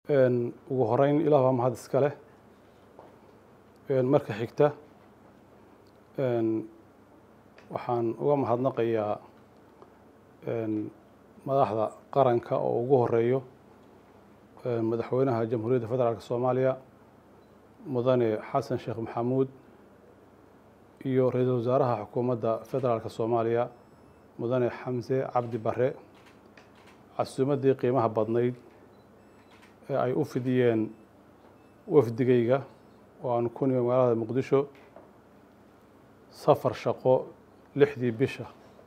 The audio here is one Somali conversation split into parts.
ugu horeyn ilaah baa mahad iska leh marka xigta waxaan uga mahadnaqayaa madaxda qaranka oo ugu horeeyo madaxweynaha jamhuuriyadda federaalk soomaaliya mudane xasan sheekh maxamuud iyo ra-iisul wasaaraha xukuumadda federaalk soomaaliya mudane xamse cabdi bare casuumaddii qiimaha badnayd ee ay u fidiyeen wafdigayga oo aanu ku nimi magaalada muqdisho safar shaqo lixdii bisha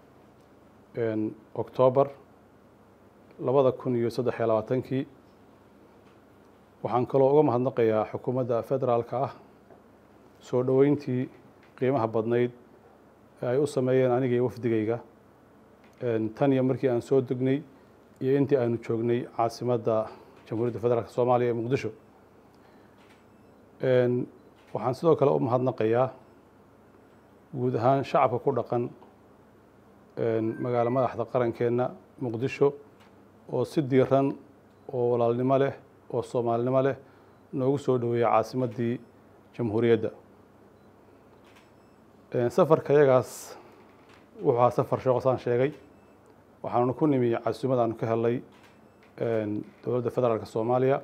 oktoobar labada kun iyo saddex iyo labaatankii waxaan kaloo uga mahadnaqayaa xukuumadda federaalka ah soo dhoweyntii qiimaha badnayd ee ay u sameeyeen aniga iyo wafdigayga tan iyo markii aan soo degnay iyo intii aanu joognay caasimadda jamhuuriyadda federaalk soomaaliya ee muqdisho waxaan sidoo kale u mahadnaqayaa guud ahaan shacabka ku dhaqan magaalo madaxda qarankeenna muqdisho oo si diiran oo walaalnimo leh oo soomaalinimo leh noogu soo dhoweeyey caasimaddii jamhuuriyadda safarka yagaas wuxuu ahaa safar sheeko saan sheegay waxaanu ku nimi casuumad aanu ka helnay dowladda federaalk soomaaliya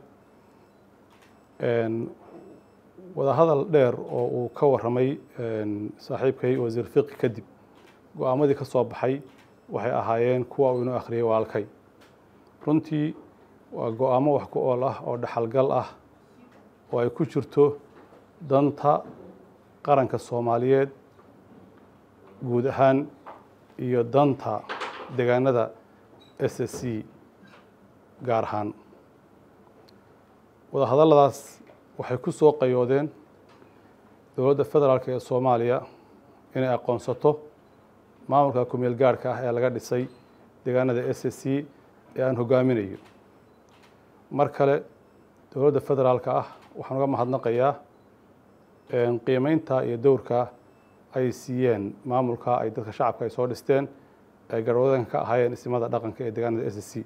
wadahadal dheer oo uu ka warramay saaxiibkay wasiir fiqi kadib go-aamadii ka soo baxay waxay ahaayeen kuwa uu inoo akhriyay walaalkay runtii waa go-aamo wax ku ool ah oo dhaxalgal ah oo ay ku jirto danta qaranka soomaaliyeed guud ahaan iyo danta deegaanada s s c gaar ahaan wadahadalladaas waxay ku soo qayoodeen dowladda federaalk ee soomaaliya inay aqoonsato maamulka kumeel gaarhka ah ee laga dhisay deegaanada s s c ee aan hogaaminayo mar kale dowladda federaalka ah waxaan uga mahadnaqayaa qiimeynta iyo dowrka ay siiyeen maamulka ay dadka shacabka ay soo dhisteen ay garwadanka ka ahaayeen isimada dhaqanka ee deegaanada s s c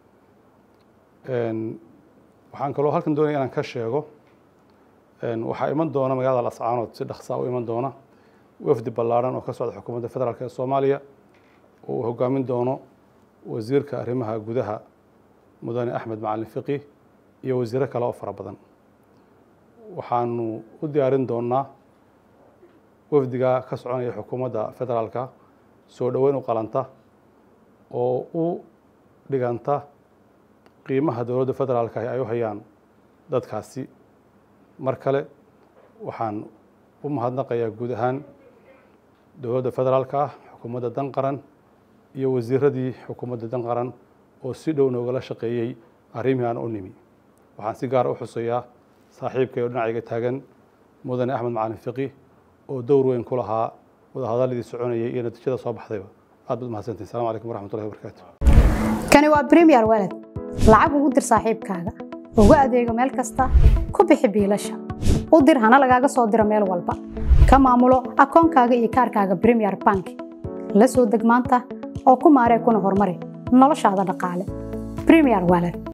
waxaan kaloo halkan doonaya inaan ka sheego waxaa iman doona magaalada lascaanood si dhaqsaa u iman doona wafdi ballaarhan oo ka socda xukuumadda federaalk ee soomaaliya oo uu hogaamin doono wasiirka arrimaha gudaha mudane axmed macalin fiqi iyo wasiiro kale oo fara badan waxaanu u diyaarin doonaa wafdiga ka soconaya xukuumadda federaalka soo dhoweyn u qalanta oo u dhiganta qiimaha dowladda federaalka ay u hayaan dadkaasi mar kale waxaan u mahadnaqayaa guud ahaan dowladda federaalka ah xukuumadda dan qaran iyo wasiiradii xukuumadda dan qaran oo si dhow noogala shaqeeyey arrimihii aan u nimi waxaan si gaara u xusayaa saaxiibkay oo dhinacayga taagan mudane axmed macalin fiqi oo dowr weyn ku lahaa wadahadaladii soconayay iyo natiijada soo baxdayba aad baad mahadsantiin salamu calaykum waraxmatullahi wabarakaatu kani waa premier walad lacag ugu dir saaxiibkaaga ugu adeego meel kasta ku bixi biilasha u dir hana lagaaga soo diro meel walba ka maamulo akoonkaaga iyo kaarkaaga premier bank la soo deg maanta oo ku maaree kuna horumari noloshaada dhaqaale premier walad